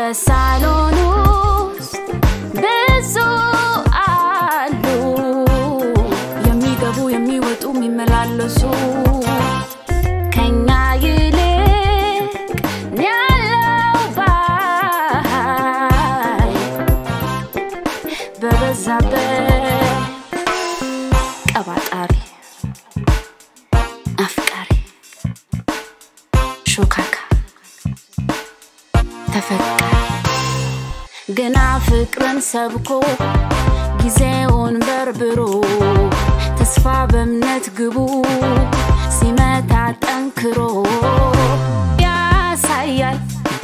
በሳሎን ውስጥ ብዙ አሉ የሚገቡ የሚወጡ የሚመላለሱ ከኛ ይልቅ ያለው ባይ በበዛበት ቀባጣሪ አፍቃሪ ሾካካ ተፈቃሪ ግና ፍቅርን ሰብኮ ጊዜውን በርብሮ ተስፋ በእምነት ግቡ ሲመታ ጠንክሮ ያሳያል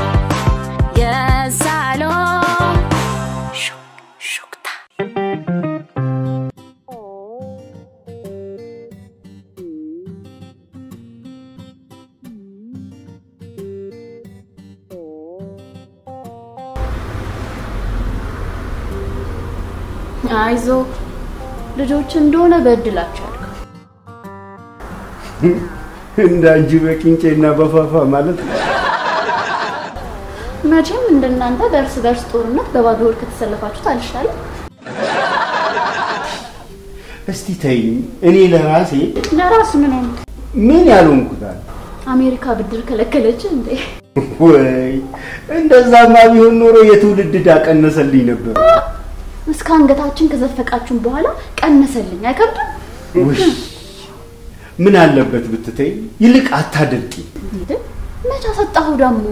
የሳሎን ሹክ ሹክታ አይዞ ልጆች እንደሆነ በእድላቸው ያድጋል። እንዳንቺ በቂንጬና በፋፋ ማለት ነው። መቼም እንደናንተ በእርስ በርስ ጦርነት በባዶ ሆድ ከተሰለፋችሁት አልሻለም። እስቲ ተይኝ። እኔ ለራሴ ለራሱ ምን ሆነ? ምን ያልሆንኩታል? አሜሪካ ብድር ከለከለች እንዴ? ወይ እንደዛማ ቢሆን ኖሮ የትውልድ ዕዳ ቀነሰልኝ ነበር። እስከ አንገታችን ከዘፈቃችሁን በኋላ ቀነሰልኝ። አይከብድም? ውይ ምን አለበት ብትተይ፣ ይልቅ አታደርቂ። እንዴ መች አሰጣሁ ደግሞ?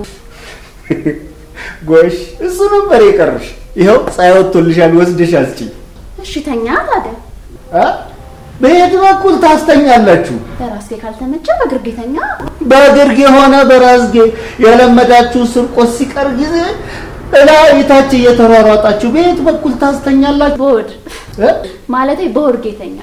ጎሽ እሱ ነበር የቀረሽ። ይኸው ፀሐይ ወጥቶልሻል፣ ወስደሽ አስጪኝ። እሺ ተኛ ታዲያ። አ? በየት በኩል ታስተኛላችሁ? በራስጌ ካልተመቸ በግርጌ ተኛ። በግርጌ ሆነ በራስጌ የለመዳችሁ ስርቆት ሲቀር ጊዜ እላይ ታች እየተሯሯጣችሁ በየት በኩል ታስተኛላችሁ? በሆድ እ? ማለቴ በሆድ ጌተኛ።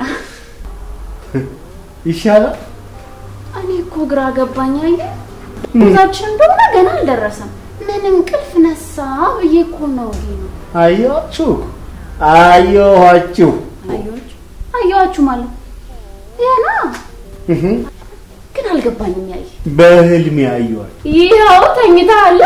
ይሻላል። እኔ እኮ ግራ ገባኝ። አየህ ጉዟችን እንደሆነ ገና አልደረሰም። ምን እንቅልፍ ነሳ ብዬ እኮ ነው። ይሄ ነው አየኋችሁ አየኋችሁ። አየኋችሁ አየኋችሁ ማለት ይሄና እህ፣ ግን አልገባኝም። ያየ በህልሜ አየኋችሁ። ይኸው ተኝተሃል።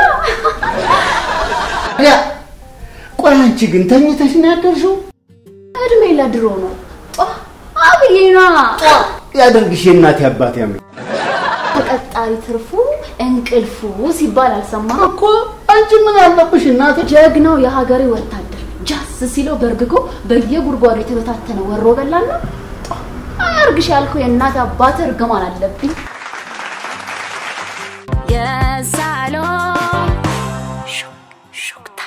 ያ ቆይ አንቺ ግን ተኝተሽ ነው ያደርሽው? እድሜ ለድሮ ነው። ጧ አብዬና ያደርግሽ የእናቴ አባቴ ያመ ተቀጣሪ ትርፉ እንቅልፉ ሲባል አልሰማህም? እኮ አንቺ ምን አለብሽ እናቴ? ጀግናው የሀገሬ ወታደር ጃስ ሲለው በርግጎ በየጉድጓዱ የተበታተነ ወሮ በላና አያርግሽ ያልከው የእናት አባት እርግማን አለብኝ። የሳሎን ሹክ ሹክታ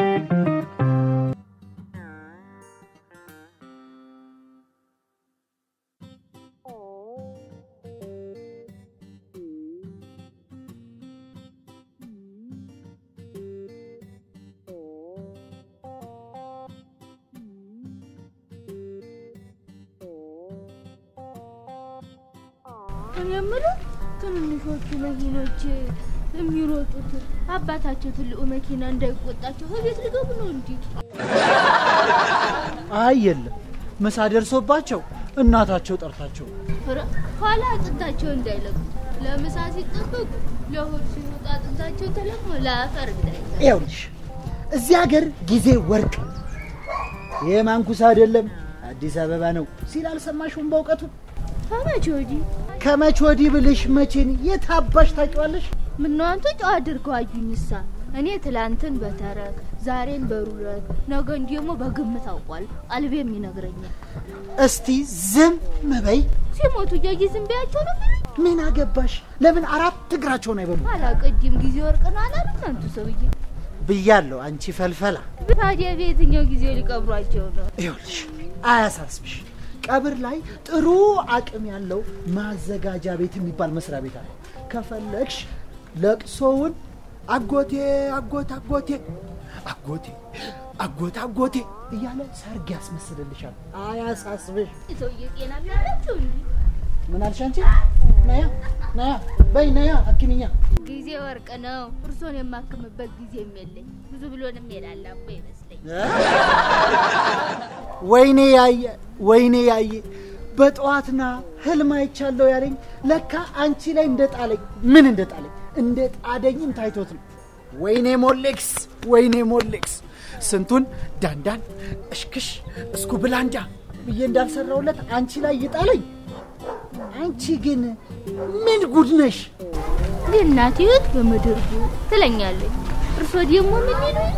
እኔ የምለው ትንንሾቹ መኪኖች የሚሮጡት አባታቸው ትልቁ መኪና እንዳይቆጣቸው ከቤት ሊገቡ ነው እንዲ አይ የለም ምሳ ደርሶባቸው እናታቸው ጠርታቸው ኋላ አጥንታቸው እንዳይለቁ ለምሳ ሲጠበቁ ለሆድ ሲወጣ አጥንታቸው ተለቅሞ ለአፈር እንዳይዘ ይኸውልሽ እዚህ ሀገር ጊዜ ወርቅ ነው። ይሄ ማንኩስ አይደለም አዲስ አበባ ነው ሲል አልሰማሽውም? በእውቀቱ ከመቼ ወዲህ ከመች ወዲህ ብልሽ መቼን የት አባሽ ታውቂዋለሽ? ምነው አንተ ጨዋ አድርገው አዩኝሳ እኔ ትላንትን በተረት ዛሬን በሩረት ነገን ደግሞ በግምት አውቋል ቀልቤም ይነግረኛል እስቲ ዝም በይ። ሲሞቱ እያየ ዝም በያቸው ነው የሚለኝ ምን አገባሽ? ለምን አራት እግራቸውን አይበሉ አላቀጅም ጊዜ ወርቅ ነው አላለም አንቱ ሰውዬ ብያለሁ። አንቺ ፈልፈላ ታዲያ በየትኛው ጊዜ ሊቀብሯቸው ነው ይኸውልሽ አያሳስብሽ። ቀብር ላይ ጥሩ አቅም ያለው ማዘጋጃ ቤት የሚባል መስሪያ ቤት አለ። ከፈለግሽ ለቅሶውን አጎቴ አጎት አጎቴ አጎቴ አጎት አጎቴ እያለ ሰርግ ያስመስልልሻል። አያሳስብሽ። ሰውዬ ጤና ቢያላቸው እንዲ ምን አልሽ አንቺ? ነያ ነያ በይ ነያ አክሚኛ ጊዜ ወርቅ ነው እርሶን የማክምበት ጊዜም የለኝ ብዙ ብሎንም የላላቦ ይመስለኝ ወይኔ ያየ ወይኔ ያየ በጠዋትና ህልም አይቻለሁ ያለኝ ለካ አንቺ ላይ እንደ ጣለኝ ምን እንደ ጣለኝ እንደ ጣደኝም ታይቶት ነው። ወይኔ ሞሌክስ፣ ወይኔ ሞሌክስ ስንቱን ዳንዳን እሽክሽ እስኩ ብላንዳ ብዬ እንዳልሰራውለት አንቺ ላይ ይጣለኝ። አንቺ ግን ምን ጉድ ነሽ? የእናቴ ሕይወት በምድር ጉድ ትለኛለች። እርሶ ደግሞ ምን ይሉኝ?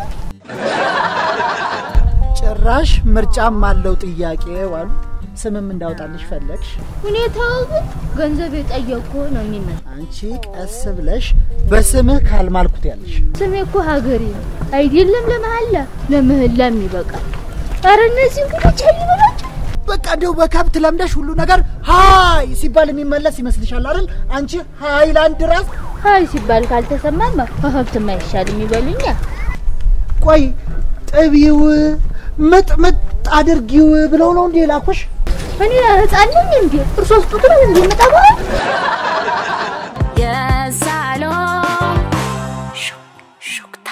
ጭራሽ ምርጫም አለው ጥያቄ ዋሉ። ስምም እንዳውጣልሽ ፈለግሽ? ሁኔታው ግን ገንዘብ የጠየቅኩ ነው የሚመስል። አንቺ ቀስ ብለሽ በስምህ ካልማልኩት ያለሽ ስሜ እኮ ሀገሬ ነው አይደለም ለመሀላ ለምህላም ይበቃል። ኧረ እነዚህ እንግዶች አይበላቸው። በቃ እንደው በከብት ለምደሽ ሁሉ ነገር ሀይ ሲባል የሚመለስ ይመስልሻል አይደል? አንቺ ሃይላንድ ራስ። ሀይ ሲባል ካልተሰማማ ከሀብትም አይሻልም ይበሉኛል። ቆይ ጥቢው ምጥምጥ አድርጊው ብለው ነው እንዴ ላኩሽ? እኔ ህፃን ነኝ እንዴ? እርሶስ ጡት ነው እንዴ የምጠባው? የሳሎን ሹክሹክታ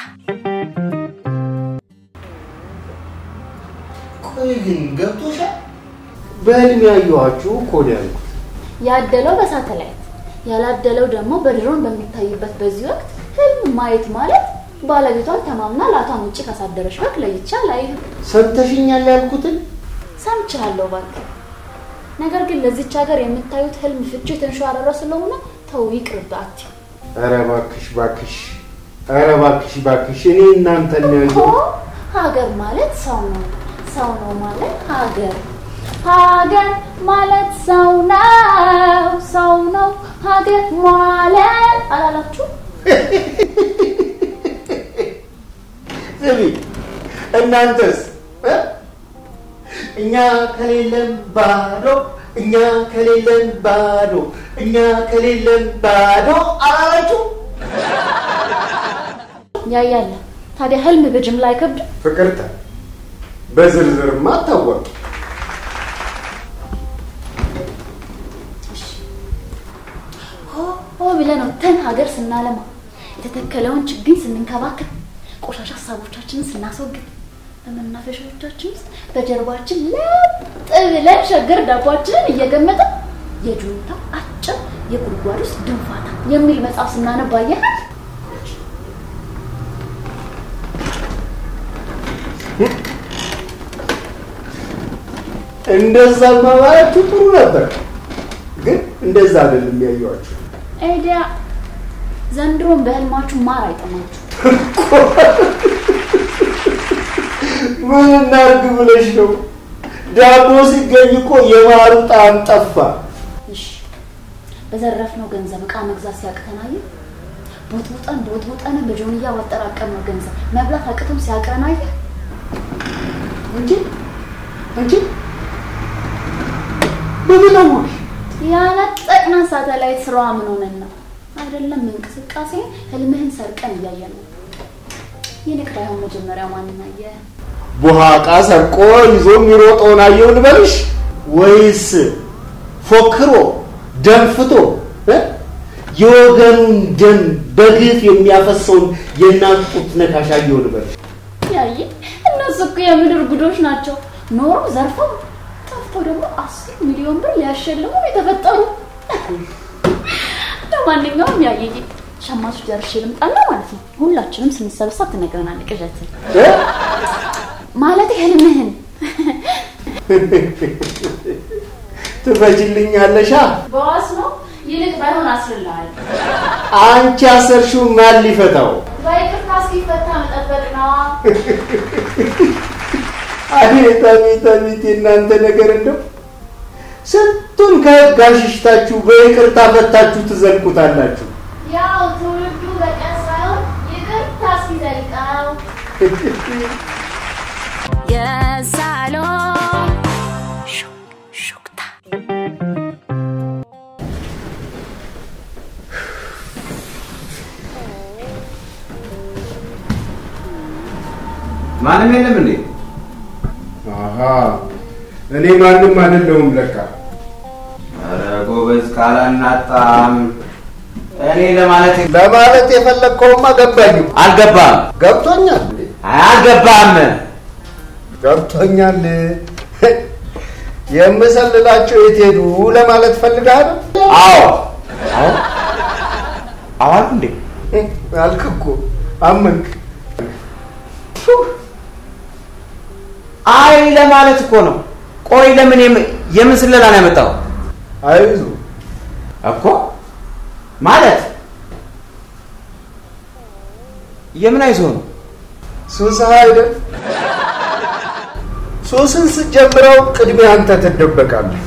ቆይ ግን ገብቶሻል? በህልም ያየኋችሁ እኮ ነው ያልኩት። ያደለው በሳተላይት ያላደለው ደግሞ በድሮን በሚታይበት በዚህ ወቅት ህልም ማየት ማለት ባለቤቷን ተማምና ላቷን ውጭ ካሳደረች በግ ለይቻ ላይ ሰምተሽኛል ያልኩትን ሰምቻለሁ እባክህ። ነገር ግን ለዚች ሀገር የምታዩት ህልም ፍቺ የተንሸዋረረ ስለሆነ ተው ይቅርብ አትይ። ኧረ እባክሽ እባክሽ ኧረ እባክሽ እባክሽ እኔ እናንተን ነው እኮ ያየሁት። ሀገር ማለት ሰው ነው፣ ሰው ነው ማለት ሀገር፣ ሀገር ማለት ሰው ነው፣ ሰው ነው ሀገር ማለት አላላችሁ? ስሚ እናንተስ እ? እኛ ከሌለን ባዶ እኛ ከሌለን ባዶ እኛ ከሌለን ባዶ አላላችሁ? ያያለ ታዲያ ህልም በጅምላ አይከብድም? ፍቅርተ በዝርዝርማ አታወቅ ሆ ሆ ብለን ወተን ሀገር ስናለማ የተተከለውን ችግኝ ስንንከባከብ ቆሻሻ ሀሳቦቻችንን ስናስወግድ በመናፈሻዎቻችን ውስጥ በጀርባችን ለጥ ብለን ሸገር ዳቧችንን እየገመጠን የጁንታ አጭር የጉድጓድ ውስጥ ድንፋታ የሚል መጽሐፍ ስናነብ አየናል። እንደዛ ማባላችሁ ጥሩ ነበር፣ ግን እንደዛ አይደለም ያየኋችሁ። ኤዲያ ዘንድሮም በህልማችሁ ማር አይጠማችሁ። ምን እናድርግ ብለሽ ነው? ዳቦ ሲገኝ እኮ የማሩ ጣዕም ጠፋ። እሺ በዘረፍነው ገንዘብ እቃ መግዛት ሲያቅተን አየህ፣ ቦጥቦጠን ቦጥቦጠን በጆንያ ባጠራቀምነው ገንዘብ መብላት አቅቶም ሲያቅረን አየህ። እንጂ እንጂ በምን አወቅሽ? ያነጠቅናት ሳተላይት ስራዋ ምን ሆነን ነው? አይደለም እንቅስቃሴ ህልምህን ሰርቀን እያየን ነው። ይልቅ ባይሆን መጀመሪያ ማንን አየህ? ቡሃቃ ሰርቆ ይዞ የሚሮጠውን አየሁ ልበልሽ ወይስ ፎክሮ ደንፍቶ እ? የወገኑን ደም በግፍ የሚያፈሰውን የእናት ጡት ነካሽ አየሁ ልበልሽ? ያየ እነሱ እኮ የምድር ጉዶች ናቸው። ኖሮ ዘርፈው ጠፍተው ደግሞ አስር ሚሊዮን ብር ሊያሸልሙ ነው የተፈጠሩ። ለማንኛውም ያየየ ሸማቾች ደርሼ ልምጣና ማለት ነው። ሁላችንም ስንሰበሰብ ትነግረናለህ ቅዠትን እ? ማለት ህልምህን ትፈጅልኛለሻ? በዋስ ነው። ይልቅ ባይሆን አስርልሃል። አንቺ አሰርሽው ማን ሊፈታው? በይቅርታ እስኪፈታ መጠበቅ ነዋ። አቤት አቤት አቤት የእናንተ ነገር እንደው ስንቱን ከህግ አሽሽታችሁ በይቅርታ ፈታችሁ ትዘልቁታላችሁ። ያው ትውልዱ በቀን ሳይሆን ይቅርታ እስኪዘልቀው የሳሎን ሹክሹክታ ማንም የለም እንዴ? አሃ እኔ ማንም አይደለሁም ለካ። ኧረ ጎበዝ ካላናጣም እኔ ለማለት ለማለት የፈለግከውማ ገባኝ። አልገባም ገብቶኛል አልገባም። ገብቶኛል። የምሰልላቸው የት ሄዱ ለማለት ፈልጋል አዎ አዎ አልኩ እንዴ? አልክ እኮ አመንክ? አይ ለማለት እኮ ነው። ቆይ ለምን የም- የምን ስለላ ነው ያመጣው አይዞ እኮ ማለት የምን አይዞህ ነው? ሱስህ አይደል? ሱስን ስትጀምረው ቅድሚያ አንተ ትደበቃለህ።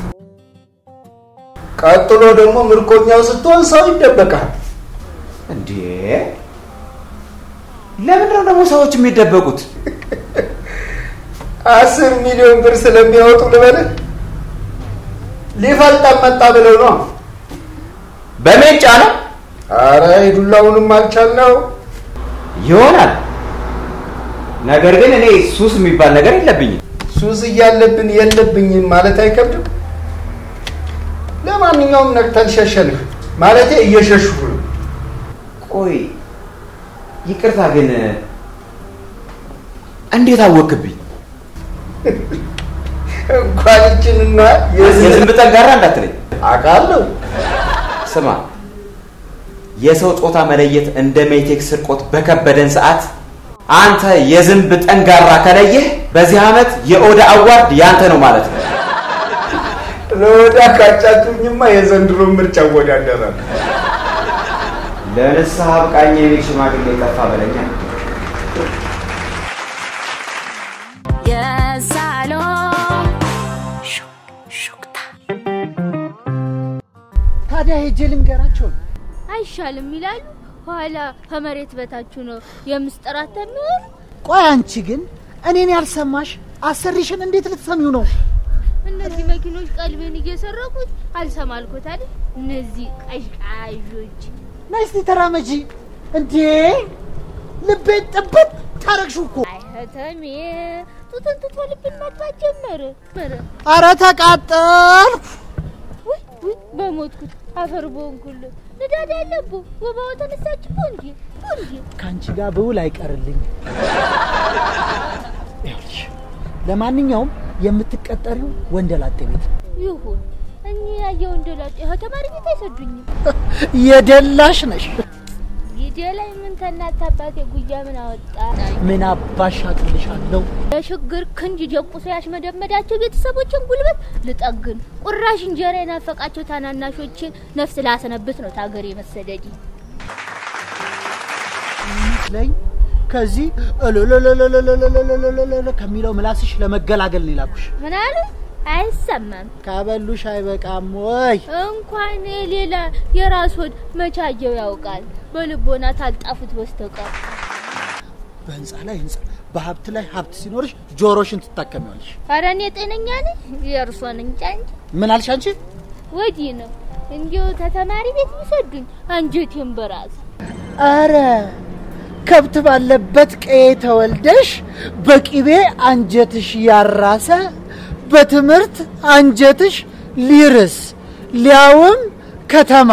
ቀጥሎ ደግሞ ምርኮኛው ስትሆን ሰው ይደበቃል። እንዴ ለምንድን ነው ደግሞ ሰዎች የሚደበቁት? አስር ሚሊዮን ብር ስለሚያወጡ ልበልህ ሊፈልጠን መጣ ብለው ነው። በሜንጫ ነው አረ የዱላውንም አልቻልነው። ይሆናል። ነገር ግን እኔ ሱስ የሚባል ነገር የለብኝም። ሱስ እያለብን የለብኝም ማለት አይከብድም። ለማንኛውም ነቅተን ሸሸንህ ማለቴ እየሸሹህ ነው። ቆይ ይቅርታ ግን እንዴት አወክብኝ? እንኳን ይችንና የዝንብ ጠንጋራ እንዳትለኝ። አውቃለሁ። ስማ፣ የሰው ጾታ መለየት እንደ ሜቴክ ስርቆት በከበደን ሰዓት አንተ የዝንብ ጠንጋራ ከለየህ በዚህ ዓመት የኦዳ አዋርድ ያንተ ነው ማለት ነው። ለወዳ ካጫችሁኝማ የዘንድሮ ምርጫ እወዳደራለሁ። ለንስሐ አብቃኝ የሚል ሽማግሌ ጠፋ በለኛ። የሳሎን ሹክሹክታ ታዲያ ሄጄ ልንገራቸው ነው። አይሻልም ይላሉ። ኋላ ከመሬት በታች ነው የምስጢራት የሚሆን ቆይ አንቺ ግን እኔን ያልሰማሽ አሰሪሽን እንዴት ልትሰሚው ነው? እነዚህ መኪኖች ቀልቤን እየሰረቁት አልሰማልኩት አይደል? እነዚህ ቀዥቃዦች ነይ እስቲ ተራመጂ። እንዴ ልቤን ጥብት ታረግሽው እኮ። አይተሜ ጡትን ትቶ ልብን መጥፋት ጀመረ። መረ አረ ተቃጠልኩ። ውይ ውይ በሞትኩት አፈር በሆንኩል ንዳድ ያለቡ ወባዋ ተነሳች እንዲ እንዲ ከአንቺ ጋር ብውል አይቀርልኝ። ይኸውልሽ ለማንኛውም የምትቀጠሪው ወንደላጤ ቤት ነው። ይሁን እኔ ያየው እንደላጤ ተማሪ ቤት አይሰዱኝም። የደላሽ ነሽ። ጊዜ ላይ ምን ተናት አባቴ ጉያ ምን አወጣ ምን አባሽ አቅልሻለሁ። የሽግር ክንጅ ጀቁሶ ያሽመደመዳቸው ቤተሰቦችን ጉልበት ልጠግን ቁራሽ እንጀራ የናፈቃቸው ታናናሾችን ነፍስ ላሰነብት ነው ታገሬ መሰደድ ላይ ከዚህ እልልልልልልልልልልልል ከሚለው ምላስሽ ለመገላገል ነው የላኩሽ። ምን አሉ አይሰማም ካበሉሽ አይበቃም ወይ? እንኳን ሌላ የራስ ሆድ መቻየው ያውቃል በልቦና ታልጣፉት በስተቀር በህንፃ ላይ ህንፃ፣ በሀብት ላይ ሀብት ሲኖርሽ ጆሮሽን ትታከሚዋለሽ። ኧረ እኔ ጤነኛ ነኝ የእርሶን እንጃ እንጂ ምን አልሽ አንቺ? ወዲህ ነው እንዲሁ ተተማሪ ቤት ቢሰዱኝ አንጀቴን በራስ አረ ከብት ባለበት ቀዬ ተወልደሽ በቂቤ አንጀትሽ ያራሰ በትምህርት አንጀትሽ ሊርስ ሊያውም ከተማ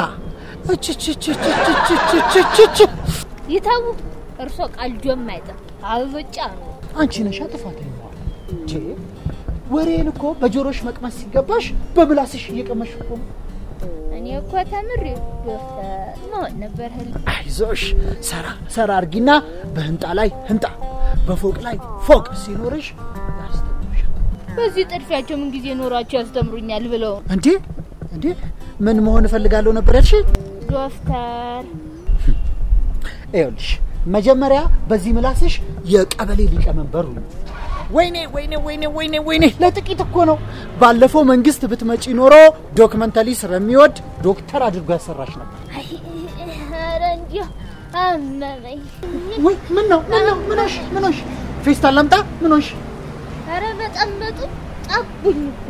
እችችችችችችችችች ይተዉ እርሶ ቀልጆም አይጥም አብጫ ነው አንቺ ነሻ ጥፋተኛ እንዴ ወሬን እኮ በጆሮሽ መቅመስ ሲገባሽ በምላስሽ እየቀመሽ እኮ ነው። እኔ እኮ ተምሬ ዶክተር መሆን ነበር ህልም አይዞሽ ሰራ ሰራ አርጊና በህንጣ ላይ ህንጣ በፎቅ ላይ ፎቅ ሲኖርሽ ያስተምርሻል። በዚህ ጥድፊያቸው ምን ጊዜ ኖሯቸው ያስተምሩኛል ብለው እንዴ እንዴ ምን መሆን እፈልጋለሁ ነበር ያልሽ? ዶክተር ይኸውልሽ መጀመሪያ በዚህ ምላስሽ የቀበሌ ሊቀመንበሩ ነው። ወይኔ ወይኔ ወይኔ ወይኔ ወይኔ ለጥቂት እኮ ነው። ባለፈው መንግስት ብትመጪ ኖሮ ዶክመንተሪ ስለሚወድ ዶክተር አድርጎ ያሰራሽ ነበር። አይ፣ ኧረ እንዲሁ አመመኝ። ወይ ምን ነው ምን ነው ምን ሆንሽ ምን ሆንሽ? ፌስታል ላምጣ ምን ሆንሽ? ኧረ በጠመጡ ጠቡኝ እኮ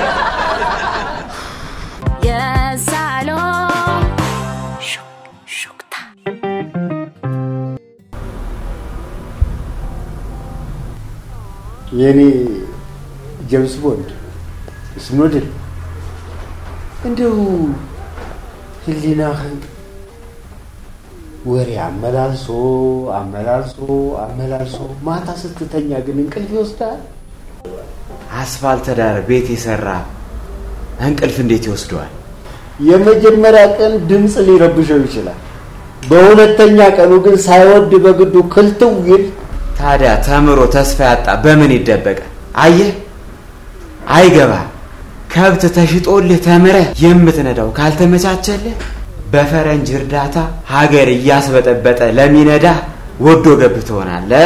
የሳሎን ሹክሹክታ የኔ ጀምስ ቦንድ ስኖድል እንደው ህሊናህን ወሬ አመላልሶ አመላልሶ አመላልሶ ማታ ስትተኛ ግን እንቅልፍ ይወስዳል። አስፋልት ዳር ቤት የሰራ እንቅልፍ እንዴት ይወስደዋል? የመጀመሪያ ቀን ድምፅ ሊረብሸው ይችላል። በሁለተኛ ቀኑ ግን ሳይወድ በግዱ ክልትው ይል ታዲያ ተምሮ ተስፋ ያጣ በምን ይደበቃል? አየህ፣ አይገባ ከብት ተሽጦልህ ተምረህ የምትነዳው ካልተመቻቸልህ በፈረንጅ እርዳታ ሀገር እያስበጠበጠ ለሚነዳ ወዶ ገብ ትሆናለህ።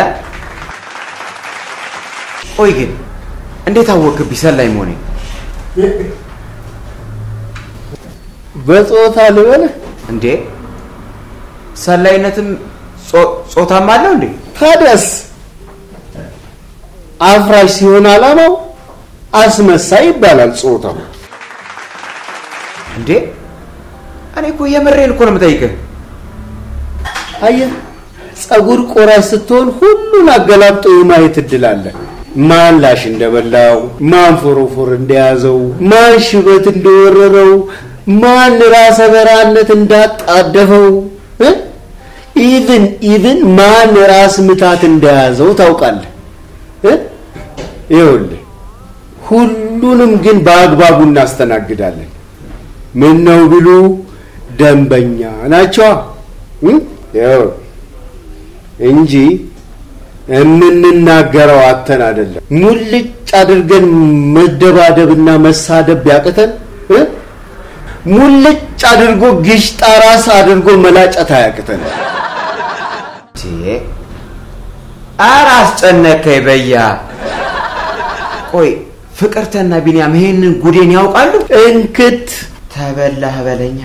ቆይ ግን እንዴት አወቅብኝ ሰላይ መሆኔ? በጾታ ልበልህ እንዴ ሰላይነትም ጾ- ጾታም አለው እንዴ? ታዲያስ አፍራሽ ሲሆን አላማው አስመሳይ ይባላል ጾታው። እንዴ እኔ እኮ የምሬን እኮ ነው የምጠይቅህ። አየህ ጸጉር ቆራሽ ስትሆን ሁሉን አገላብጦ የማየት እድል አለ። ማን ላሽ እንደበላው፣ ማን ፎሮፎር እንደያዘው፣ ማን ሽበት እንደወረረው፣ ማን ራሰ በራነት እንዳጣደፈው እ? ኢቭን ኢቭን ማን ራስ ምታት እንደያዘው ታውቃለህ እ? ይኸውልህ ሁሉንም ግን በአግባቡ እናስተናግዳለን። ምን ነው ቢሉ ደንበኛ ናቸዋ እ? ይኸው እንጂ የምንናገረው አተን አይደለም። ሙልጭ አድርገን መደባደብና መሳደብ ቢያቅተን እ? ሙልጭ አድርጎ ግሽጣ ራስ አድርጎ መላጨት አያቅተን። ኧረ አስጨነከኝ በያ። ቆይ ፍቅርተና ቢንያም ይሄንን ጉዴን ያውቃሉ? እንክት ተበላህ በለኛ።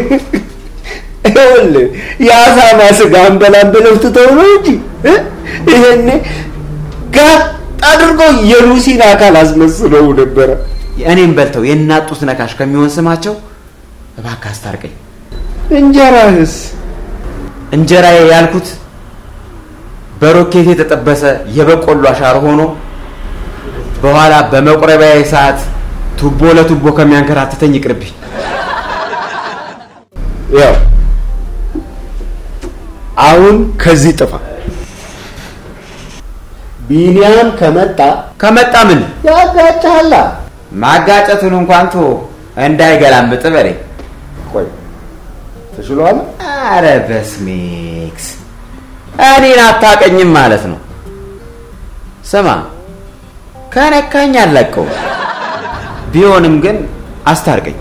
ይኸውልህ የአሳማ ስጋ አንበላም ብለው ትተው ነው እንጂ እ? ይሄኔ ጋጥ አድርጎ የሉሲን አካል አስመስለው ነበረ። እኔም በልተው የናጡት ነካሽ ከሚሆን ስማቸው እባክህ አስታርቀኝ። እንጀራህስ እንጀራዬ ያልኩት በሮኬት የተጠበሰ የበቆሎ አሻር ሆኖ በኋላ በመቁረቢያ ሰዓት ቱቦ ለቱቦ ከሚያንከራትተኝ ይቅርብኝ። ያው አሁን ከዚህ ጥፋ። ቢኒያም ከመጣ ከመጣ ምን ያጋጭሃላ። ማጋጨቱን እንኳን ቶ እንዳይገላምጥ በለኝ። ቆይ ተችሏል። አረ በስሜክስ እኔን አታቀኝም ማለት ነው። ስማ ከነካኝ አለቀው። ቢሆንም ግን አስታርቀኝ።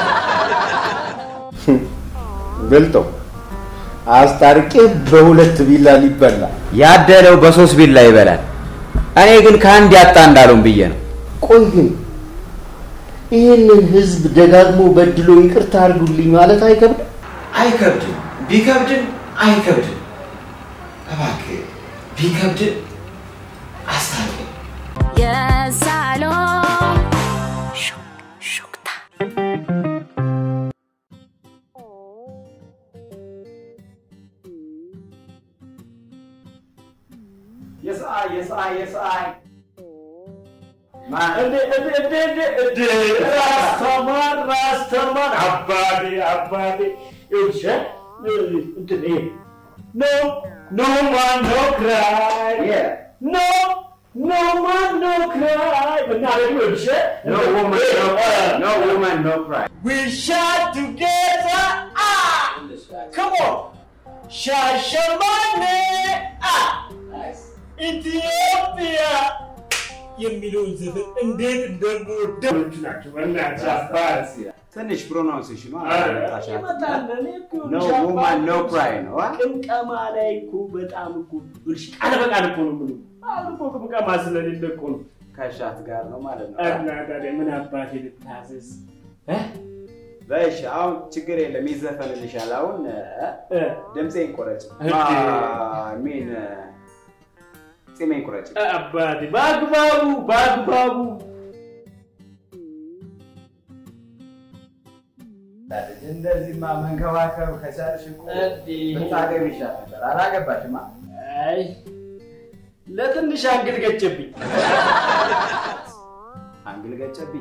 በልጠው አስታርቄ በሁለት ቢላ ሊበላ ያደለው በሶስት ቢላ ይበላል። እኔ ግን ከአንድ ያጣ እንዳለውም ብዬ ነው። ቆይ ግን ይህንን ህዝብ ደጋግሞ በድሎ ይቅርታ አድርጉልኝ ማለት አይከብድም? አይከብድም። ቢከብድም አይከብድም። እባክህ ቢከብድም አስታርቀኝ። የሳሎን ሹክሹክታ የሰአይ የሰአይ የሰአይ ራስተማር ራስተማር አባቴ አባቴ ይኸውልሽ እንትን ይሄ ኖ ኖ ማን ኖ ክራይ ኖ ኖ ማን ኖ ክራይ ምናደርግ ይኸውልሽ No woman, no cry. No woman, no cry. We shot together ah come on ሻሸመኔ ah ኢትዮጵያ የሚለውን ዘፈን እንዴት እንደምወደው ናቸው በእናትህ አባት ትንሽ ፕሮናውንሴሽኑ ይመጣል እኔ እኮ ኖ ውማን ኖ ክራይ ነው አ? ቅምቀማ ላይ እኮ በጣም እኮ ብልሽ ቃል በቃል እኮ ነው የምልህ። አሁን እኮ ቅምቀማ ስለሌለ እኮ ነው። ከሻት ጋር ነው ማለት ነው። እና ታዲያ ምን አባቴ ልታዘዝ? በሽ አሁን ችግር የለም ይዘፈንልሻል። አሁን እ? ድምፄን ቆረጭ እንዴ? ሚን ጺሜን ቁረጭ። አባቴ በአግባቡ በአግባቡ እንደዚህማ መንከባከብ ከቻልሽ እኮ እንዴ? ብታገቢ ይሻል ነበር። አላገባሽማ። አይ ለትንሽ አንግል ገጨብኝ። አንግል ገጨብኝ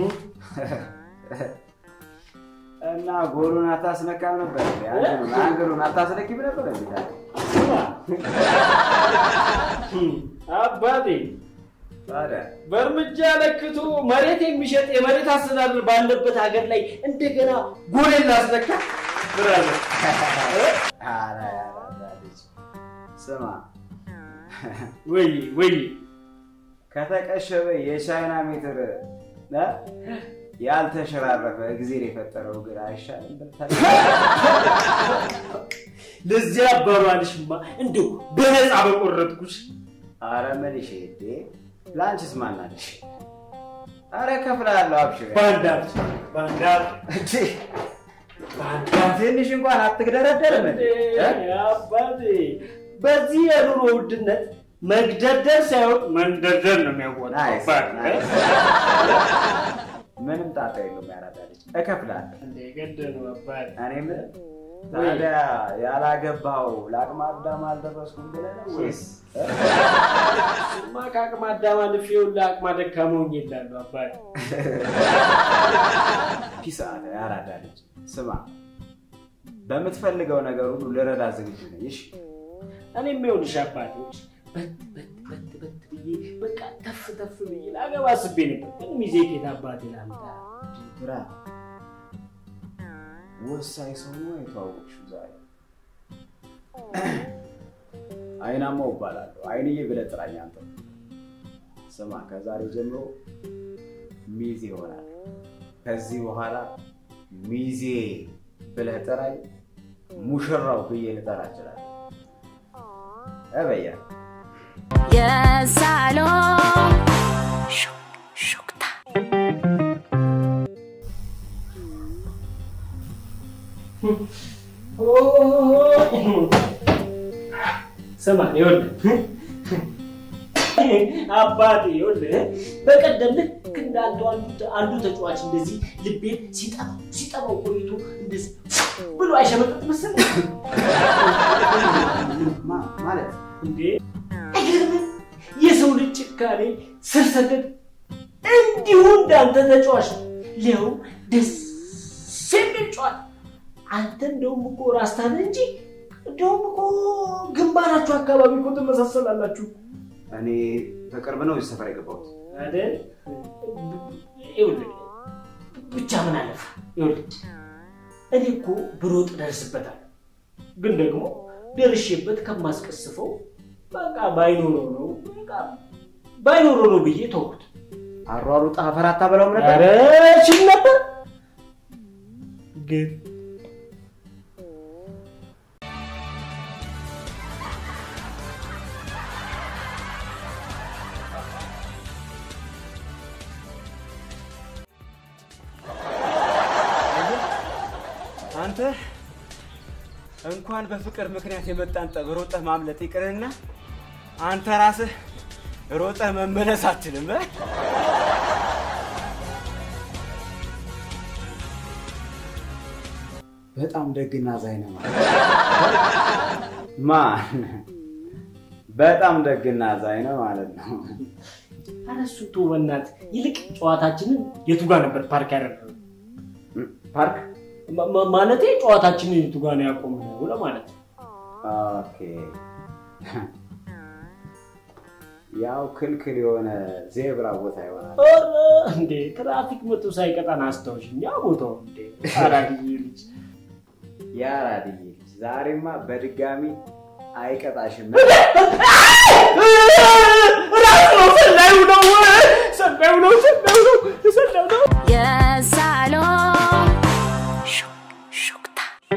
እና ጎሉን አታስነካም ነበር እንዴ? አንግሉን አንግሉን አታስነኪም ነበር እንዴ? ታዲያ? አባቴ ታዲያ በእርምጃ ለክቶ መሬት የሚሸጥ የመሬት አስተዳደር ባለበት ሀገር ላይ እንደገና ጎሌን ላስነካ ብራዘር ኧረ ያራዳ ልጅ ስማ ወይ ወይ ከተቀሸበ የቻይና ሜትር እ? ያልተሸራረፈ እግዜር የፈጠረው እግር አይሻልም ብለህ ለዚያ አባባልሽማ እንደው በነፃ በቆረጥኩሽ። አረ መልሼ እንዴ ለአንቺስ ማናለሽ? አረ እከፍልሃለሁ፣ አብሽር። በአንድ አፍ በአንድ አፍ እንዴ ትንሽ እንኳን አትግደረደርም እንዴ? እ? አባቴ በዚህ የኑሮ ውድነት መግደርደር ሳይሆን መንደርደር ነው የሚያዋጣው። ናይስ፣ አባቴ። ናይስ። ምንም ጣጣ የለውም። ያራዳ ልጅ እከፍልሃለሁ። እንደ ገደሉ አባቴ። እኔ ምን ታዲያ ያላገባው ለአቅመ አዳም አልደረስኩም ብለህ ነው ወይስ እ? እሱማ ከአቅመ አዳም አልፌ ይኸውልህ አቅመ ደካማ ሆኜ እላለሁ አባቴ። ፒስ አለ ያራዳ ልጅ። ስማ በምትፈልገው ነገር ሁሉ ልረዳ ዝግጁ ነኝ። እሺ እኔም ይኸውልሽ አባቴዎች በት በት በት በት ብዬ በቃ ተፍ ተፍ ብዬ ላገባ አስቤ ነበር፣ ግን ሚዜ ኬት አባቴ ላምጣ? ብራ ወሳኝ ሰው ነው የተዋወቅሽው ዛሬ። አይናማው እባላለሁ። አይንዬ ብለህ ጥራኝ አንተ። ስማ ከዛሬ ጀምሮ ሚዜ ይሆናል። ከዚህ በኋላ ሚዜ ብለህ ጥራኝ፣ ሙሽራው ብዬ ልጠራ እችላለሁ። እበያ የሳሎን ሹክሹክታ ስማ ይኸውልህ አባቴ ይኸውልህ በቀደም ልክ እንደ አንዱ አንዱ አንዱ ተጫዋች እንደዚህ ልቤን ሲጠባው ሲጠባው ቆይቶ እንደዚህ ብሎ አይሸመጠጥ መሰለህ ማ- ማለት እንዴ? አይገርምም? የሰው ልጅ ጭካኔ ስር ሰደድ እንዲሁ እንዳንተ ተጫዋች ነው። ሊያውም ደስ የሚል ጨዋታ። አንተ እንደውም እኮ ራስታን እንጂ እንደውም እኮ ግንባራችሁ አካባቢ እኮ ትመሳሰላላችሁ እኔ በቅርብ ነው እዚህ ሰፈር የገባሁት። አይደል? ይኸውልህ ብቻ ምን አለፋ ይኸውልህ እኔ እኮ ብሮጥ ደርስበታል፣ ግን ደግሞ ደርሼበት ከማስቀስፈው በቃ ባይኖረው ነው በቃ ባይኖረው ነው ብዬ ተውኩት። አሯሩጣ አፈር አታበላውም ነበር? ኧረ እችል ነበር ግን አንተ እንኳን በፍቅር ምክንያት የመጣን ጠብ ሮጠህ ማምለጥ ይቅርና አንተ ራስህ ሮጠህ መመለስ አትችልም። እ? በጣም ደግና ዛይነ ማለት ማን በጣም ደግና ዛይነ ማለት ነው። ኧረ እሱን ተው በእናትህ። ይልቅ ጨዋታችንን የቱ ጋር ነበር ፓርክ ያደረግነው? ፓርክ ማ- ማ- ማለቴ ጨዋታችንን የቱ ጋር ነው ያቆምነው ለማለት ነው። ኦኬ። ያው ክልክል የሆነ ዜብራ ቦታ ይሆናል። ኧረ እንዴ ትራፊክ መቶ ሳይቀጣን አስታውሽኝ። ያ ቦታው እንዴ አራድዬ ልጅ ያራድዬ ልጅ ዛሬማ በድጋሚ አይቀጣሽም። ራሱ ነው ሰላዩ ነው ሰላዩ ነው ሰላዩ ነው ሰላዩ ነው የሳሎን ሹክሹክታ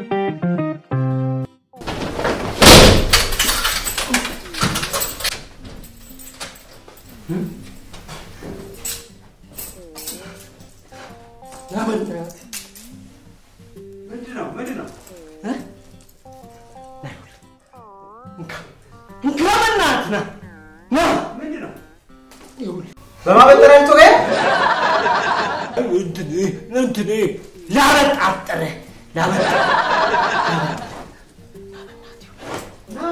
ምንድን ነው ምንድን ነው? ከመናት ና ና ምንድን ነው? በማበጠሪያ ጮኸ? እንትን እንትን ላበጣጥረ ላበጣ ና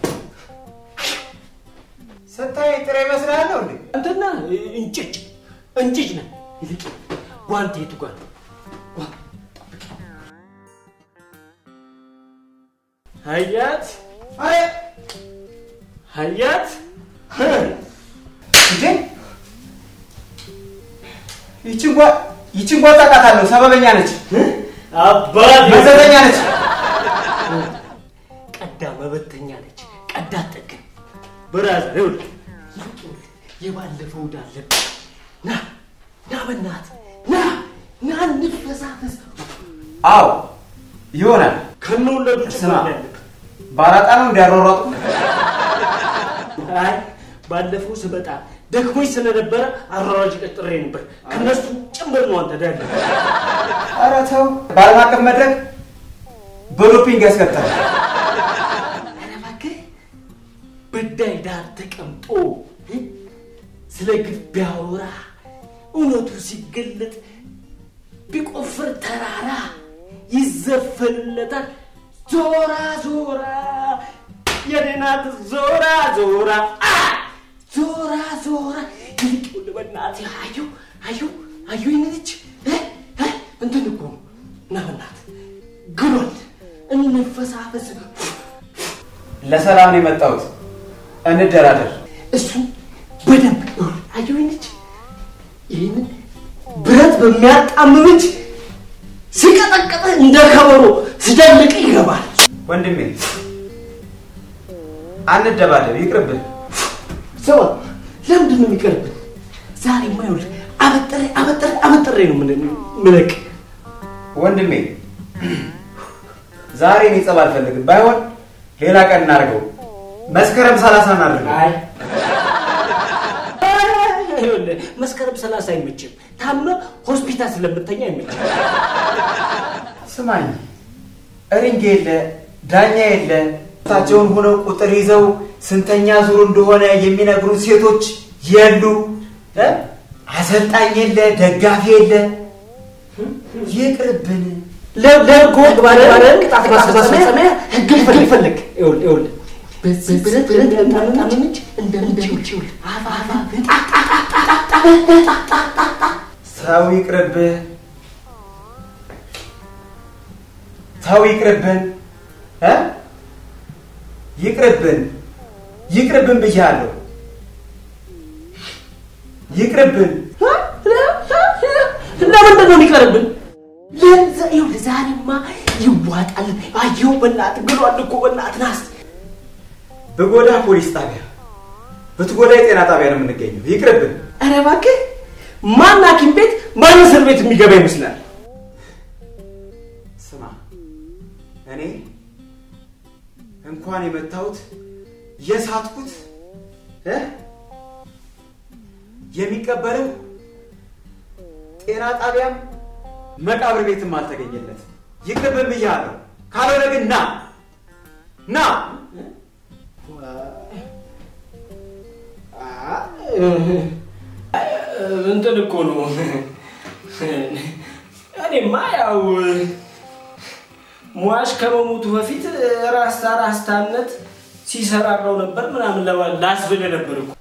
ስታይ ጥሬ እመስልሃለሁ እንዴ? እንትና እንጭጭ እንጭጭ ነ ይልቅ ጓንት የቱ ጋር ነው? ጓ- ጠብቂ። ሀያት አረ ሀያት እንዴ ይችን ጓ ይችን ጓ ታውቃታለሁ። ሰበበኛ ነች፣ አባት መዘዘኛ ነች። ብራዘር ይኸውልህ ይኸውልህ የባለፈው ዕዳ አለብህ። ና ና በእናትህ ና ና እንፈሳፈስ። አዎ ይሆናል። ከነወለዱ ስማ ጭማሪ ያለብህ ባራጣ ነው እንዲያሯሯጡ አይ ባለፈው ስመጣ ደክሞኝ ስለነበረ አሯራጭ ቀጥሬ ነበር። ከነሱ ጭምር ነው አንተ ዳለ ኧረ ተው። በዓለም አቀፍ መድረክ በዶፒንግ ያስቀጣል። ኧረ እባክህ በዳይ ዳር ተቀምጦ እ? ስለ ግፍ ቢያወራ እውነቱ ሲገለጥ ቢቆፍር ተራራ ይዘፈንለታል። ዞራ ዞራ የኔ ናት ዞራ ዞራ አ! ዞራ ዞራ ይልቅ በእናትህ አዩ አዩ አዩ ይንልች እንትን እኮ ነው እና በእናትህ ግሏል እንፈሳፈስ ለሰላም ነው የመጣሁት። እንደራደር። እሱ በደንብ አየሁ ልጅ ይህንን ብረት በሚያጣምም እጅ ሲቀጠቅጥህ እንደ ከበሮ ሲደልቅ ይገባል። ወንድሜ አንደባደብ፣ ይቅርብን። ስማ ለምንድን ነው የሚቀርብን? ዛሬማ ይኸውልህ አበጥሬ አበጥሬ አበጥሬ ነው ምን- ምለቅ ወንድሜ ዛሬ እኔ ጸብ አልፈልግም። ባይሆን ሌላ ቀን እናድርገው። መስከረም ሰላሳ እናድርገው። አይ ይኸውልህ መስከረም ሰላሳ አይመችም። ታመ ሆስፒታል ስለምተኛ አይመችም። ስማኝ፣ ሪንግ የለ ዳኛ የለ ታቸውን ሆነው ቁጥር ይዘው ስንተኛ ዙር እንደሆነ የሚነግሩ ሴቶች የሉ። እ? አሰልጣኝ የለ፣ ደጋፊ የለ። ይቅርብን። ለጎ ቅጣት ማስፈጸሚያ ህግ ፈልግ። ይኸውልህ ይኸውልህ በዚህ ብረት ብረት እንደምታመች እንደምችል አፋ አፋ ሰው ይቅርብህ፣ ሰው ይቅርብን፣ እ? ይቅርብን፣ ይቅርብን ብያለሁ። ይቅርብን። ለምንድን ነው የሚቀርብን? ለዛ- ይኸውልህ ዛሬማ ይዋጣል። አየሁ በእናትህ ግሏል እኮ በእናትህ ናስ በጎዳ ፖሊስ ጣቢያ፣ በትጎዳ የጤና ጣቢያ ነው የምንገኘው። ይቅርብን። ኧረ እባክህ ማን ሐኪም ቤት ማን እስር ቤት የሚገባ ይመስላል? ስማ፣ እኔ እንኳን የመታሁት የሳትኩት እ? የሚቀበለው ጤና ጣቢያም መቃብር ቤትም አልተገኘለት። ይቅርብን ብያለሁ። ካልሆነ ግን ና ና እንትን እኮ ነው። እኔማ ያው ሟች ከመሞቱ በፊት ራስታ ራስታነት ሲሰራራው ነበር ምናምን ለማ- ላስብል ነበር እኮ።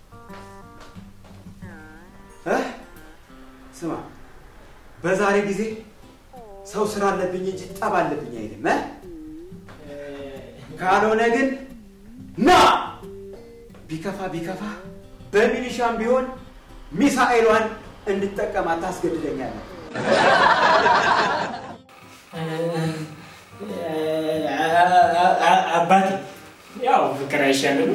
እ? ስማ፣ በዛሬ ጊዜ ሰው ስራ አለብኝ እንጂ ጠብ አለብኝ አይልም። እ? ካልሆነ ግን ና ቢከፋ ቢከፋ በሚሊሻም ቢሆን ሚሳኤሏን እንድጠቀም ታስገድደኛለህ። አባቴ ያው ፍቅር አይሻልም?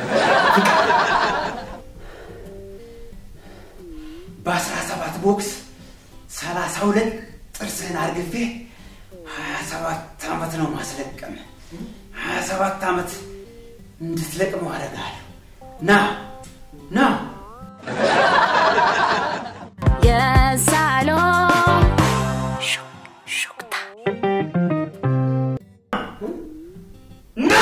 በአስራ ሰባት ቦክስ ሰላሳ ሁለት ጥርስህን አርግፌ ሀያ ሰባት ዓመት ነው ማስለቀም። ሀያ ሰባት ዓመት እንድትለቅመው አደርግሃለሁ። ና ና የሳሎን ሹክሹክታ ና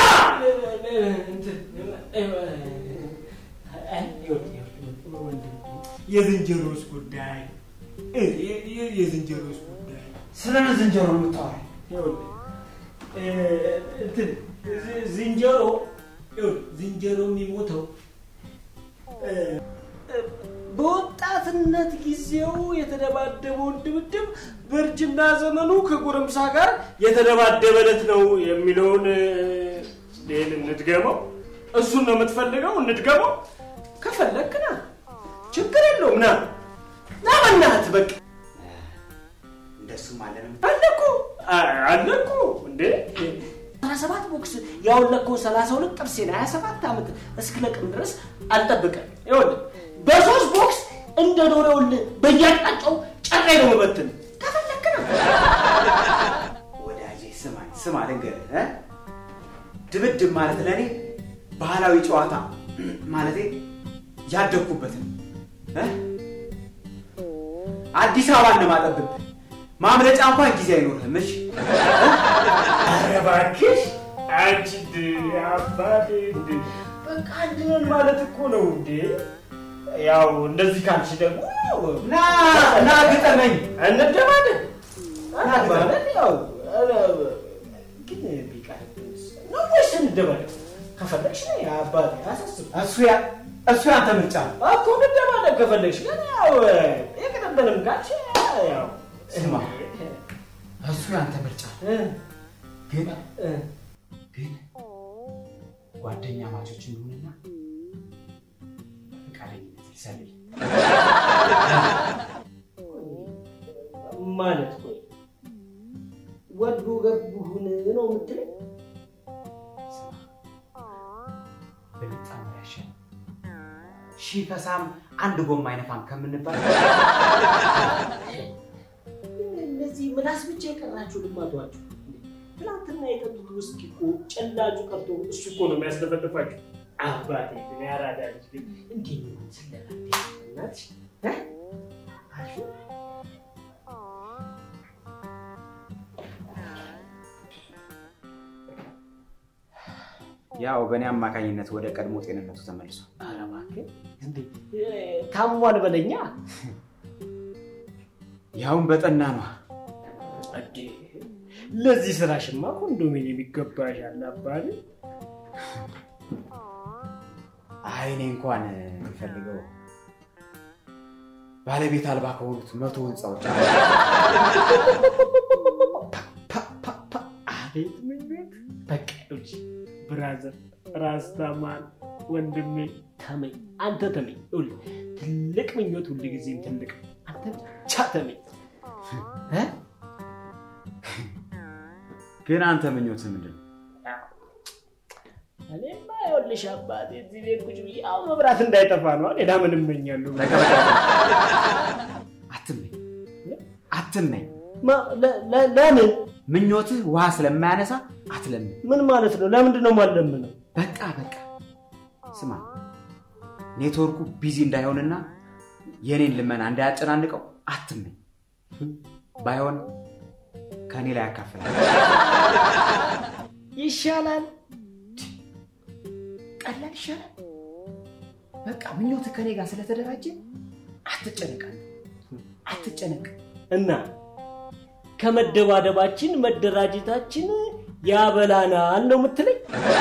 የዝንጀሮስ ጉዳይ የዝንጀሮስ ጉዳይ ስለምን ዝንጀሮ ነው የምታወራው? ይኸውልህ፣ እ፣ እንትን ዝ- ዝንጀሮ ይኸውልህ፣ ዝንጀሮ የሚሞተው እ፣ እ፣ በወጣትነት ጊዜው የተደባደበውን ድብድብ በእርጅና ዘመኑ ከጎረምሳ ጋር የተደባደበለት ነው የሚለውን እ፣ ይህን እንድገመው። እሱን ነው የምትፈልገው? እንድገመው ከፈለግክ ና፣ ችግር የለውም ና ና፣ በእናትህ በቃ እንደሱም አለ ነው አለኩ አለኩ እንዴ አስራ ሰባት ቦክስ ያወለከው ሰላሳ ሁለት ጥርሴን ሀያ ሰባት ዓመት እስክለቅም ድረስ አልጠብቅም። ይኸውልህ በሶስት ቦክስ እንደ ዶሮ ይኸውልህ በየአቅጣጫው ጨሬ ነው የምበትን። ከፈለክ ነው ወዳጄ ስማኝ ስማ ልንገርህ እ? ድብድብ ማለት ለእኔ ባህላዊ ጨዋታ ማለቴ ያደግኩበትን እ? አዲስ አበባ እንደማጠብብ ማምለጫ እንኳን ጊዜ አይኖርህም እሺ ኧረ እባክሽ አንቺ እንደ አባቴ እንደ በቃ አንድ ነን ማለት እኮ ነው እንዴ። ያው እንደዚህ ካልሽ ደግሞ ና ና ግጠመኝ እንደማለን እንደማለን ያው ኧረ፣ ግን ቢቀርብስ ነው ወይስ እንደማለን? ከፈለግሽ ነይ አባቴ አሳስብ እሱ ያ እሱ ያንተ ምርጫ ነው እኮ እንደማለን ከፈለግሽ ግን ያው የቅርብንም ካልሽ ያው ስማ እሱ ያንተ ምርጫ ነው እ ግን እ ግን ጓደኛ ማቾች እንደሆነና ፈቃደኝነት ይሰልል ማለት ቆይ ወዱ ገቡሁን ነው የምትለኝ? በጣም ያሻል ሺህ ፈሳም አንድ ጎማ አይነፋም ከምንባል እነዚህ ምላስ ብቻ የቀራችሁ ልማዷችሁ። ትናንትና የጠጡት ውስኪ እኮ ጨላጩ ቀርቶ እሱ እኮ ነው የሚያስለፈልፋችሁ። አባቴ ግን ያራዳ ልጅ ግን እንዲህ ነው ስለላቴ እናትሽ እ? አሹ ያው በእኔ አማካኝነት ወደ ቀድሞ ጤንነቱ ተመልሷል ኧረ እባክህ እንዴ እ፣ ታሟል በለኛ ያውን በጠና ነው እንዴ ለዚህ ስራሽማ ኮንዶሚኒየም ይገባሻል አባቴ። አይ እኔ እንኳን የሚፈልገው ባለቤት አልባ ከሆኑት መቶ ህንፃዎች አቤት ምኞት! በቃ እጅ ብራዘር ራስታማን ወንድሜ ተመኝ፣ አንተ ተመኝ። ይኸውልህ ትልቅ ምኞት ሁልጊዜም ትልቅ፣ አንተ ብቻ ተመኝ። እ? ግን አንተ ምኞት ምንድን ነው? እኔማ ይኸውልሽ አባቴ እዚህ ቤት ቁጭ ብዬ አሁን መብራት እንዳይጠፋ ነው። ሌላ ምን እመኛለሁ? አትመኝ አትመኝ። ማ- ለ- ለ- ለምን? ምኞትህ ውሃ ስለማያነሳ አትለምን። ምን ማለት ነው? ለምንድን ነው የማለምነው? በቃ በቃ ስማ፣ ኔትወርኩ ቢዚ እንዳይሆንና የኔን ልመና እንዳያጨናንቀው አትመኝ። ባይሆን ከእኔ ላይ ያካፍላል። ይሻላል። ቀላል ይሻላል። በቃ ምኞትህ ከኔ ጋር ስለተደራጀ አትጨነቃል፣ አትጨነቅ። እና ከመደባደባችን መደራጀታችን ያበላናል ነው የምትለኝ?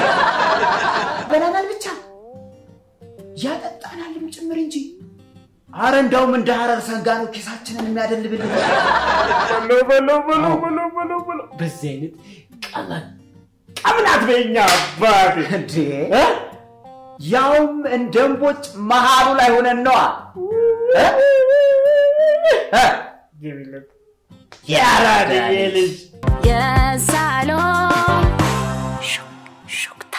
በላናል ብቻ ያጠጣናልም ጭምር እንጂ። አረ እንዳውም እንደ ሀረር ሰንጋ ነው ኪሳችንን የሚያደልብልን። በለው በለው በለው በለው በለው በለው። በዚህ አይነት ቀመ ቀምናት በኛ አባቴ እንዴ እ? ያውም እንደ እምቦጭ መሃሉ ላይ ሆነን ነዋ። እ? እ? ገቢለት የአራድዬ ልጅ የሳሎን ሹክሹክታ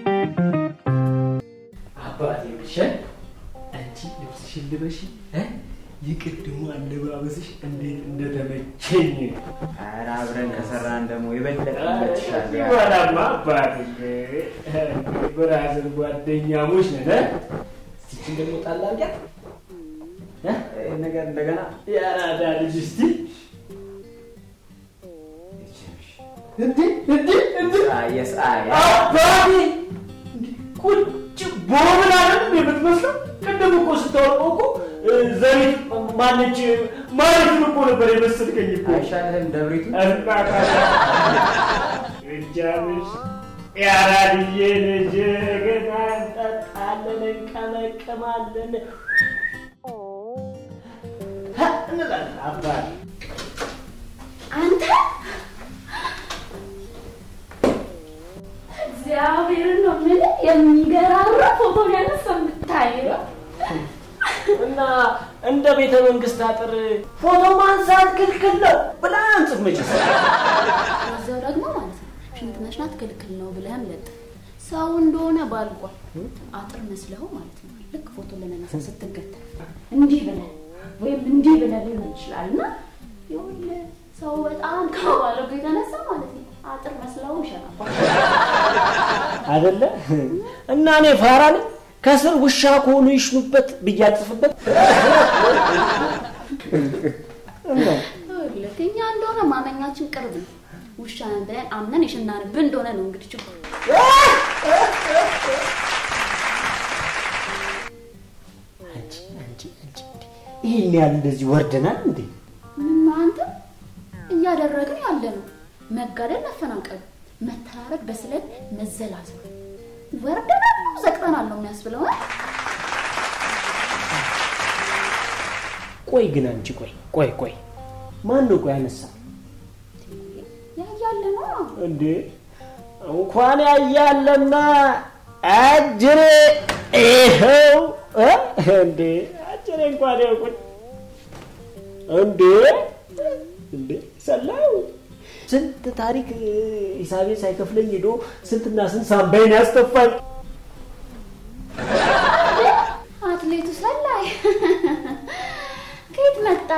አባቴ ብሸ አንቺ ልብስሽን ልበሽ እ? የቅድሙ አለባበስሽ እንዴት እንደተመቸኝ ኧረ አብረን ከሰራን ደግሞ የበለጠ ይመችሻል። ይበላማ አባቴ ብራዘር ጓደኛሞች ነን እ? እስቲችን ደግሞ ጣል አድርጊያት እ? ይህን ነገር እንደገና የአራዳ ልጅ እስቲ እንዴ እንዴ እንዴ የስ አይ አባቴ እንዴ ቁጭ ቦብል አይደል የምትመስለው? ቅድም እኮ ስታወቀው እኮ እ፣ ዘሪት ማነች ማለትን እኮ ነበር የመሰልከኝ እኮ አይሻልህም ደብሪቱ? እጃምሽ የአራድዬ ልጅ ገና እንጠጣለን እንቀመቅማለን ሀ፣ እንላለን አባቴ አንተ እግዚአብሔርን ነው የምልህ የሚገራራ ፎቶ ያነሳ የምታይ ነው። እና እንደ ቤተ መንግስት አጥር ፎቶ ማንሳት ክልክል ነው ብላ አንጽፍ መችስ እዛው ደግሞ ማለት ነው ሽንት ያለች ናት ክልክል ነው ብለህም ለጥፍ። ሰው እንደሆነ ባልጓል አጥር መስለው ማለት ነው። ልክ ፎቶ ለመነሳ ስትገተር እንዲህ ብለህ ወይም እንዲህ ብለህ ሊሆን ይችላል እና ይኸውልህ ሰው በጣም ከማለጉ የተነሳ ማለት ነው አጥር መስለው ይሸናባል። አይደለ እና እኔ ፋራ ነኝ ከስር ውሻ ከሆኑ ይሽኑበት ብያጽፍበት ይኸውልህ እኛ እንደሆነ ማመኛችን ቅርብ ነው። ውሻ ነን ብለን አምነን የሸናንብን እንደሆነ ነው እንግዲህ ችግሩ። አንቺ አንቺ አንቺ ይህን ያህል እንደዚህ ወርደናል እንዴ? ምነው አንተ እያደረግን ያለ ነው መጋደል፣ መፈናቀል፣ መተራረድ፣ በስለት መዘላዘል ወርደናል ነው ዘቅጠናል ነው የሚያስብለው እ? ቆይ ግን አንቺ ቆይ ቆይ ቆይ ማን ነው ቆይ አነሳ ያያለ ነው እንዴ? እንኳን ያያለና አጅሬ ይኸው እ? እንዴ አጅሬ እንኳን ይኸው ቁጭ እንዴ እንዴ ሰላው ስንት ታሪክ ሂሳቤ ሳይከፍለኝ ሄዶ ስንትና ስንት ሳምባይን ያስተፋኝ አትሌቱ ሰላይ ከየት መጣ?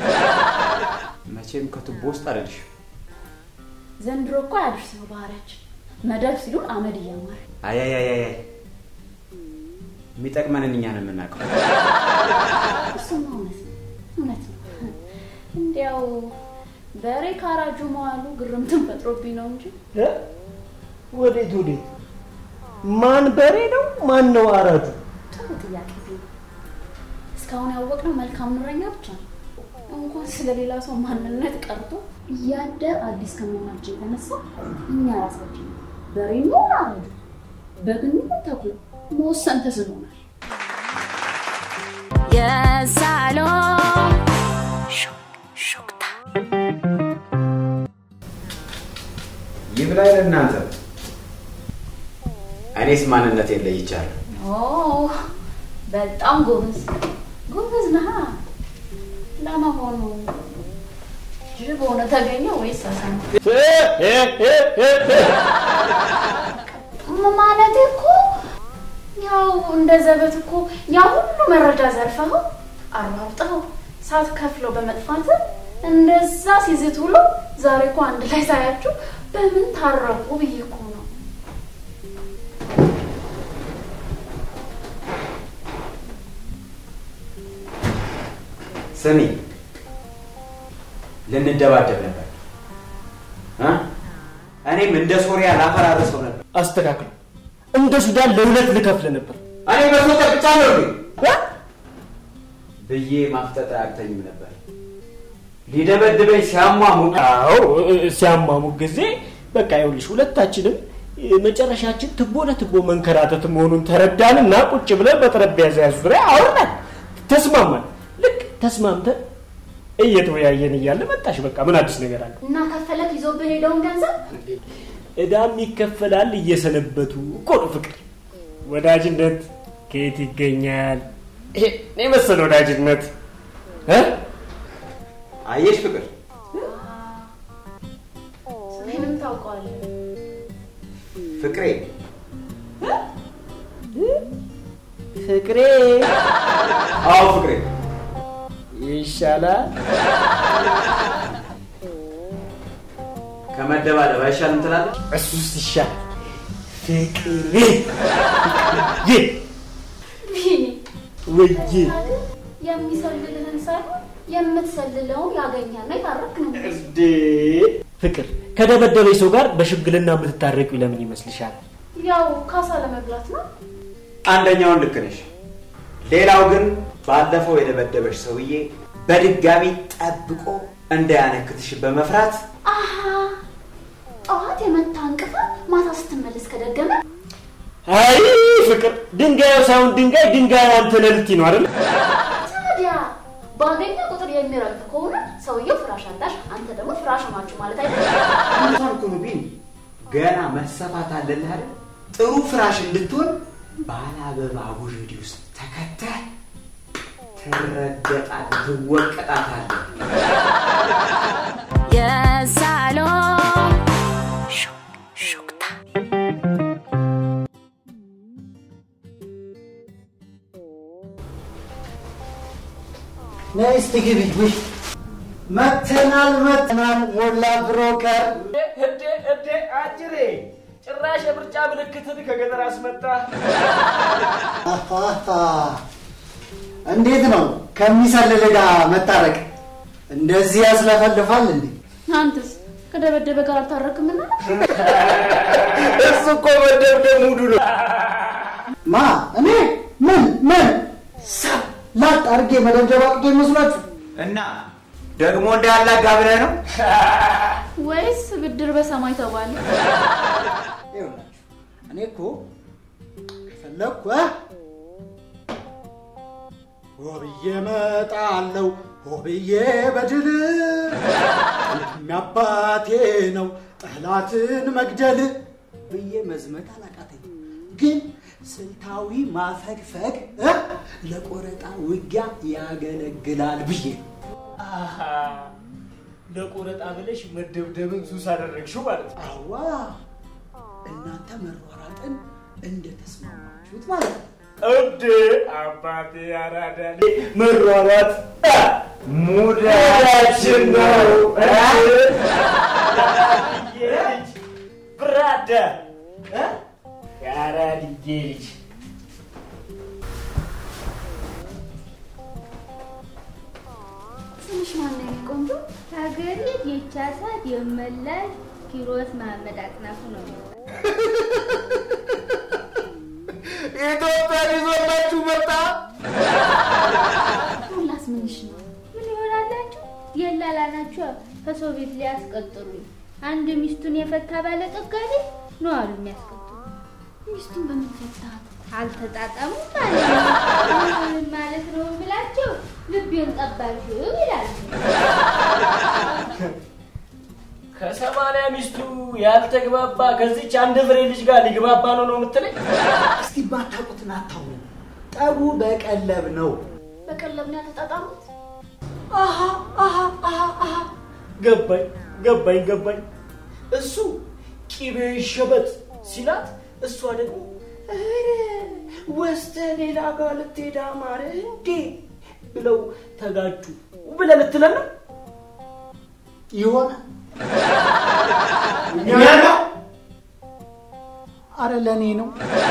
መቼም ከቱቦ ውስጥ አይደልሽ። ዘንድሮ እኮ አያድርስ ነው ባህሪያችን። መደብ ሲሉን አመድ እያማረ አያያያይ የሚጠቅመንን እኛ ነው የምናውቀው። እሱማ እውነት ነው እውነት ነው። እንዲያው በሬ ካራጁ መዋሉ ግርምትን ፈጥሮብኝ ነው እንጂ እ? ወዴት ወዴት ማን በሬ ነው ማን ነው አራጁ ጥሩ ጥያቄ ቢሆን እስካሁን ያወቅነው መልካም ኑረኛ ብቻ ነው። እንኳን ስለሌላ ሰው ማንነት ቀርቶ እያደር አዲስ ከመሆናችን የተነሳ እኛ ራሳችን በሬ ነው አረዱ በግን ተኩላ መወሰን ተስኖናል። የሳሎን ሹክሹክታ ይብላኝ ለእናንተ። እኔስ ማንነቴን ለይቻለሁ። ኦ በጣም ጎበዝ ጎበዝ ነህ። ለመሆኑ ጅብ ሆነ ተገኘ ወይስ አሳማ? ማለቴ እኮ ያው እንደ ዘበት እኮ ያ ሁሉ መረጃ ዘርፈኸው አሯርጠኸው ሳትከፍለው በመጥፋት እንደዛ ሲዝት ውሎ ዛሬ እኮ አንድ ላይ ሳያችሁ በምን ታረቁ ብዬ እኮ ነው። ስሚ፣ ልንደባደብ ነበር እ? እኔም እንደ ሶሪያ ላፈራርሰው ነበር። አስተካክሉ እንደ ሱዳን ለሁለት ልከፍል ነበር እኔ በሶ ብቻ ነው ብዬ ማፍጠጥ አያቅተኝም ነበር። ሊደበድበኝ ሲያሟሙቅ አዎ እ- ሲያማሙቅ ጊዜ በቃ ይኸውልሽ ሁለታችንም እ፣ መጨረሻችን ትቦ ለትቦ መንከራተት መሆኑን ተረዳንና ቁጭ ብለን በጠረጴዛ ዙሪያ አወራን፣ ተስማማን። ልክ ተስማምተን እየተወያየን እያለ መጣሽ። በቃ ምን አዲስ ነገር አለ? እና ከፈለክ ይዞብህ ሄደውን ገንዘብ እዳም ይከፈላል እየሰነበቱ እኮ ነው ፍቅር። ወዳጅነት ከየት ይገኛል? ይሄ የመሰለ ወዳጅነት እ? አየሽ ፍቅር፣ ስሜንም ታውቀዋለህ። ፍቅሬ ፍቅሬ አዎ ፍቅሬ ይሻላል። ከመደባደብ አይሻልም ትላለች። እሱስ ይሻላል። ፍቅሬ ፍቅሬ ቢኒ ወዬ የሚሰልልህን ሳይሆን የምትሰልለውን ያገኛና የታረክ ነው። እንዴ ፍቅር ከደበደበኝ ሰው ጋር በሽምግልና የምትታረቂው ለምን ይመስልሻል? ያው ካሳ ለመብላት ነው። አንደኛውን ልክ ነሽ። ሌላው ግን ባለፈው የደበደበሽ ሰውዬ በድጋሚ ጠብቆ እንዳያነክትሽ በመፍራት አሀ ጠዋት የመታ እንቅፋት ማታ ስትመለስ ከደገመ አይ ፍቅር ድንጋዩ ሳይሆን ድንጋይ ድንጋዩ አንተ ነህ ልትይ ነው አይደል? ታዲያ ባገኘ ቁጥር የሚረግጥ ከሆነ ሰውየው ፍራሽ አላሽ፣ አንተ ደግሞ ፍራሽ ናችሁ ማለት አይደለም። አንታልኩኑ ቢን ገና መሰፋት አለልህ አይደል? ጥሩ ፍራሽ እንድትሆን ባለ አበባ ጉርዲ ውስጥ ተከተህ ትረገጣት ትወቀጣታለህ። የሳሎን ሹክሹክታ ነይ እስቲ ግቢ። ውይ መተናል መተናል ሞላ ብሮከር እዴ እዴ አጅሬ ጭራሽ የምርጫ ምልክትን ከገጠር አስመጣ። አሃሃ። እንዴት ነው ከሚሰልል ጋር መታረቅ እንደዚህ ያስለፈልፋል እንዴ? አንተስ ከደበደበ ጋር አልታረክምና እሱ እኮ መደብደብ ሙዱ ነው። ማ እኔ ምን ምን ሳብ ላጥ አድርጌ መደብደብ አቅቶ ይመስላችሁ? እና ደግሞ እንዳያላጋ ብለህ ነው? ወይስ ብድር በሰማይ ተባለ? ይኸውላችሁ እኔ እኮ ከፈለግኩ እ ሆብዬ እመጣለሁ ሆብዬ በድል የሚያባቴ ነው ጠላትን መግደል ብዬ መዝመት አላቃተኝ። ግን ስልታዊ ማፈግፈግ እ ለቆረጣ ውጊያ ያገለግላል ብዬ ነው። አሃ፣ ለቆረጣ ብለሽ መደብደብን ሱስ አደረግሽው ማለት ነው። አዋ እናንተ መሯሯጥን እንደተስማማችሁት ማለት ነው። እንዴ አባቴ አራዳ ልጅ መሯሯጥ አ፣ ሙዳችን ነው። የአራድዬ ልጅ ብራዳ እ? የአራድዬ ልጅ ትንሽ ማነው የኔ ቆንጆ? ሀገሬ የቻሳት የመላሽ ኪሮስ መሐመድ አጥናፉ ነው። ኢትዮጵያ ይዞላችሁ መጣ። ሁላስ ምንሽ ነው? ምን ይሆናላችሁ? የላላ ናቸው ከሰው ቤት ሊያስቀጥሉኝ። አንድ ሚስቱን የፈታ ባለጠጋ ልጅ ነው አሉ የሚያስቀጥሉ። ሚስቱን በምን ፈታት? አልተጣጣሙም ማለት ነው። ምን ማለት ነው ብላቸው ልቤን ጠባሽው ይላሉ። ከሰማንያ ሚስቱ ያልተግባባ ከዚች አንድ ፍሬ ልጅ ጋር ሊግባባ ነው ነው የምትለኝ? እስቲ ባታውቁትን አታውሩ። ጠቡ በቀለብ ነው። በቀለብ ነው ያልተጣጣሙት? አሃ አሃ አሃ አሃ ገባኝ ገባኝ ገባኝ። እሱ ቂቤ ይሸበት ሲላት እሷ ደግሞ ኧረ ወስደ ሌላ ጋር ልትሄድ አማረ እንዴ ብለው ተጋጩ ብለህ ልትለን ነው? ይሆናል። እኛ ነው አረ ለእኔ ነው።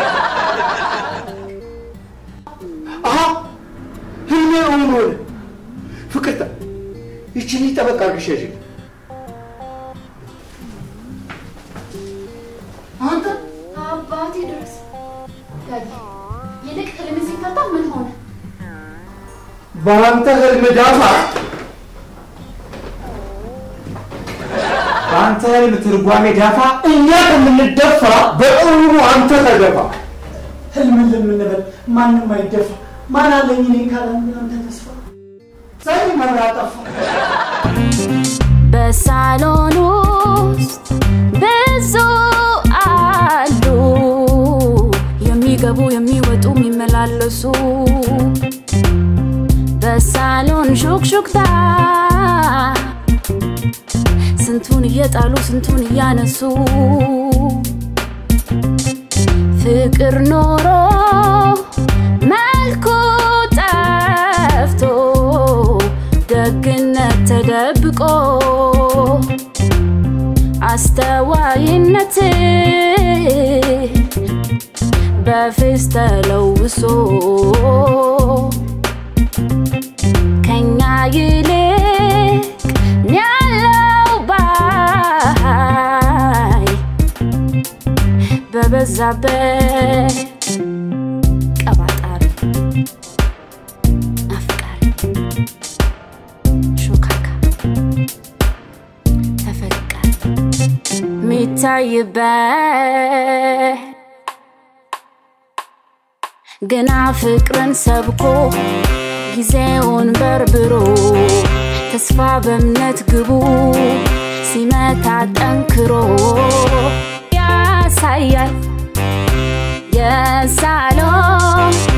አሀ ህልሜ እውን ሆነ። ፍቅርታ ይችን ጠበቃ አድርግሽ ያዥልኝ። አንተ አባቴ ድረስ ዳጊ፣ ይልቅ ህልም ሲፈታ ምን ሆነ? በአንተ ህልም ዳፋ በአንተ ህልም ትርጓሜ ዳፋ እኛ ከምንደፋ በእውኑ አንተ ተደፋ። ህልምን ለምንበል ማንም አይደፋ። ማን አለኝ እኔ ካላንተ አንተ ተስፋ ዛሬ መብራት ጠፋ። በሳሎን ውስጥ ብዙ አሉ የሚገቡ የሚወጡ የሚመላለሱ በሳሎን ሹክሹክታ ስንቱን እየጣሉ ስንቱን እያነሱ ፍቅር ኖሮ መልኩ ጠፍቶ ደግነት ተደብቆ አስተዋይነት በፌስ ተለውሶ ከኛ ይልቅ ያለው ባይ በበዛበት ቀባጣሪ አፍቃሪ ሾካካ ተፈቃሪ ሚታይበት ግና ፍቅርን ሰብኮ ጊዜውን በርብሮ ተስፋ በእምነት ግቡ ሲመታ ጠንክሮ ያሳያል የሳሎን